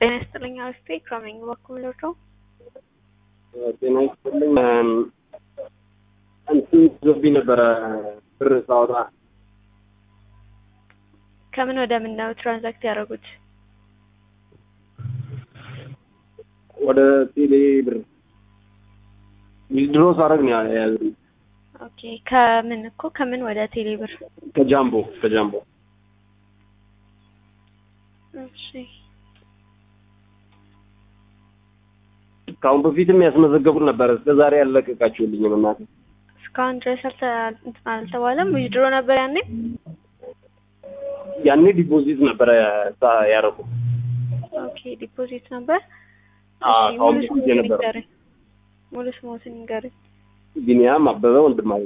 ጤና ይስጥልኝ አርፌ ከመኝ በኩል ልርዳው? ጤና ይስጥልኝ። እንትን ይዞብኝ ነበረ ብር ሳወጣ ከምን ወደ ምን ነው ትራንዛክት ያደረጉት? ወደ ቴሌ ብር ዊዝድሮ ሳደርግ ነው የያዘኝ። ኦኬ ከምን እኮ ከምን ወደ ቴሌ ብር? ከጃምቦ ከጃምቦ እሺ ከአሁን በፊትም ያስመዘገቡት ነበረ። እስከ ዛሬ ያለቀቃችሁልኝም እናቴ። እስካሁን ድረስ አልተ- እንትን አልተባለም። ዊዝድሮ ነበር ያኔ። ያኔ ዲፖዚት ነበረ ሳ- ያደረኩት። ኦኬ ዲፖዚት ነበር። አዎ፣ እሺ ከአሁን ሙሉ በፊት ስሞትን የነበረው ይንገረኝ። ሙሉ ስሞትን ይንገረኝ። ቢኒያም አበበ ወንድማገኝ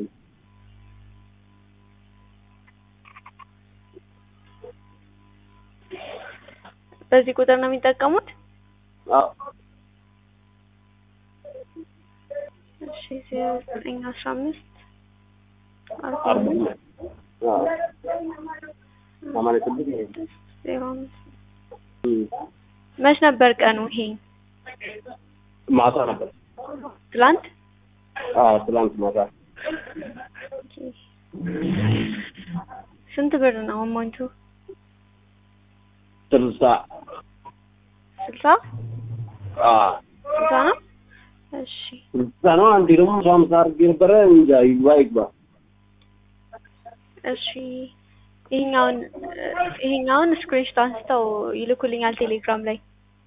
በዚህ ቁጥር ነው የሚጠቀሙት? አዎ፣ እሺ ዜሮ ዘጠኝ አስራ አምስት አርባ አርባ አምስት አዎ፣ ሰማንያ ስድስት ዜሮ አምስት እም፣ መች ነበር ቀኑ ይሄ? ማታ ነበር። ትላንት? አዎ፣ ትላንት ማታ ስንት ብር ነው አማውንቱ? ስልሳ ስልሳ አዎ፣ ስልሳ ነው። እሺ ስልሳ ነው። አንዴ ደግሞ መቶ ሀምሳ አድርጌ ነበረ። እንጃ ይግባ ይግባ። እሺ ይሄኛውን ይሄኛውን ስክሪንሾት አንስተው ይልኩልኛል ቴሌግራም ላይ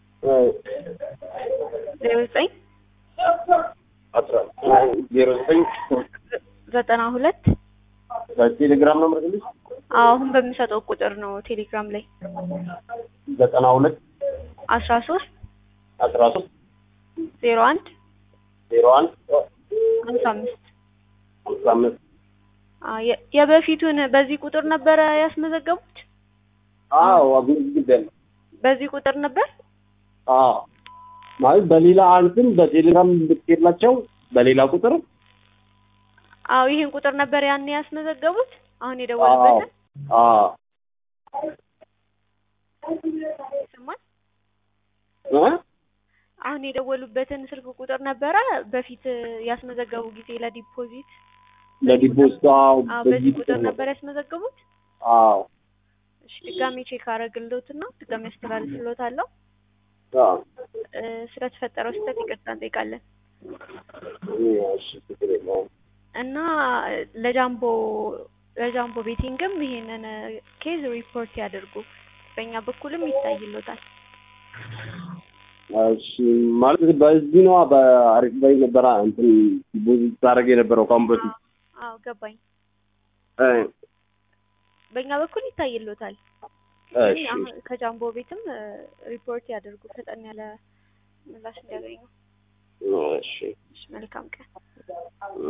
ዜሮ ዘጠኝ አስራ ዜሮ ዘጠኝ ዘጠና ሁለት በቴሌግራም ነው የምልክልሽ። አሁን በሚሰጠው ቁጥር ነው ቴሌግራም ላይ ዘጠና ሁለት አስራ ሶስት አስራ ሶስት ዜሮ አንድ ዜሮ አንድ ሀምሳ አምስት ሃምሳ አምስት አ የ- የበፊቱን በዚህ ቁጥር ነበረ ያስመዘገቡት? አዎ አግኝቼ በዚህ ቁጥር ነበር? አዎ ማለት በሌላ አንትን በቴሌግራም ብትሄድላቸው በሌላ ቁጥር አዎ ይሄን ቁጥር ነበር ያኔ ያስመዘገቡት? አሁን አዎ የደወሉበትን አዎ ይሰማል? እ? አሁን የደወሉበትን ስልክ ቁጥር ነበረ በፊት ያስመዘገቡ ጊዜ ለዲፖዚት? ለዲፖዚት አዎ አዎ በዚህ በዚህ ቁጥር ነበር ያስመዘገቡት? አዎ እሺ ድጋሜ ቼክ አደርግልዎትና ድጋሜ አስተላልፍልዎታለሁ። አዎ እ ስለተፈጠረው ስህተት ይቅርታ እንጠይቃለን። እሺ ችግር የለውም። እና ለጃምቦ ለጃምቦ ቤቲንግም ይሄንን ኬዝ ሪፖርት ያደርጉ። በእኛ በኩልም ይታይልዎታል። እሺ ማለት በዚህ ነው በአሪፍ ላይ ነበረ እንትን ዲፖዚት ታደርግ የነበረው ከአሁን በፊት አዎ ገባኝ። እ በእኛ በኩል ይታይልዎታል። እሺ አሁን ከጃምቦ ቤትም ሪፖርት ያደርጉ ፈጠን ያለ ምላሽ እንዲያገኙ። እሺ እሺ መልካም ቀን።